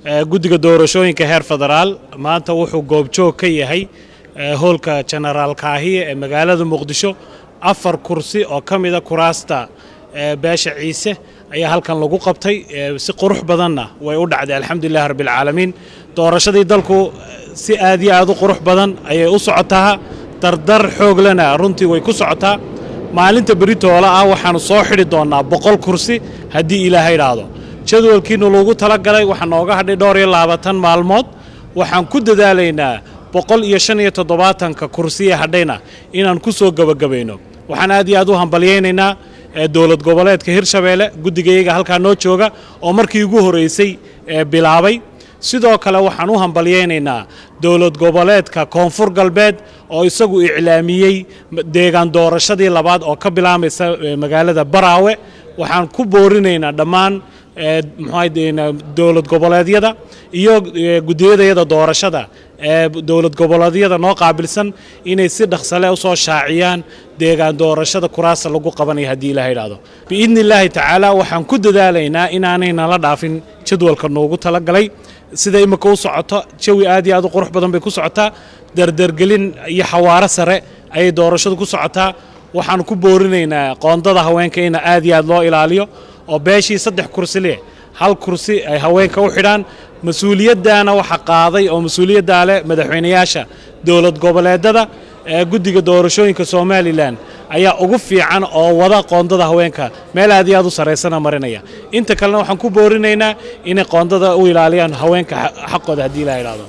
guddiga doorashooyinka heer federaal maanta wuxuu goobjoog ka yahay hoolka jenaraal kaahiye ee magaalada muqdisho afar kursi oo ka mida kuraasta beesha ciise ayaa halkan lagu qabtay si qurux badanna way u dhacday alxamdulilahi rabbialcaalamiin doorashadii dalku si aad iyo aad u qurux badan ayay u socotaa dardar xooglena runtii way ku socotaa maalinta beritoola ah waxaannu soo xidhi doonnaa boqol kursi haddii ilaahay idhaahdo jadwalkiinu lagu tala galay waxaa nooga hadhay dhowr iyo labaatan maalmood waxaan ku dadaalaynaa boqol iyo shan iyo toddobaatanka kursiye hadhayna inaan ku soo gebagabayno waxaan aad iyo aad u hambalyaynaynaa dowlad goboleedka hirshabeelle guddigayaga halkaa noo jooga oo markii ugu horraysay bilaabay sidoo kale waxaan u hambalyaynaynaa dowlad goboleedka koonfur galbeed oo isagu iclaamiyey deegaan doorashadii labaad oo ka bilaamaysa magaalada baraawe waxaan ku boorinaynaa dhammaan dowlad goboleedyada iyo gudiyadayada doorashada ee dowlad goboleedyada noo qaabilsan inay si dhaqsale usoo shaaciyaan deegaan doorashada kuraasa lagu qabanaya haddii ilaha idhaahdo biidni illaahi tacaala waxaan ku dadaalaynaa inaanay nala dhaafin jadwalka noogu talagalay sida imika u socoto jawi aad iyo aad u qurux badan bay ku socotaa dardargelin iyo xawaaro sare ayay doorashadu ku socotaa waxaan ku boorinaynaa qoondada haweenka ina aad iyo aad loo ilaaliyo oo beeshii saddex kursi leh hal kursi ay haweenka u xidhaan mas-uuliyaddaana waxa qaaday oo mas-uuliyaddaa leh madaxweynayaasha dowlad goboleedada ee guddiga doorashooyinka somalilan ayaa ugu fiican oo wada qoondada haweenka meel aad iyo aad u saraysana marinaya inta kalena waxaan ku boorinaynaa inay qoondada u ilaaliyaan haweenka xaqooda haddii la idhaahdo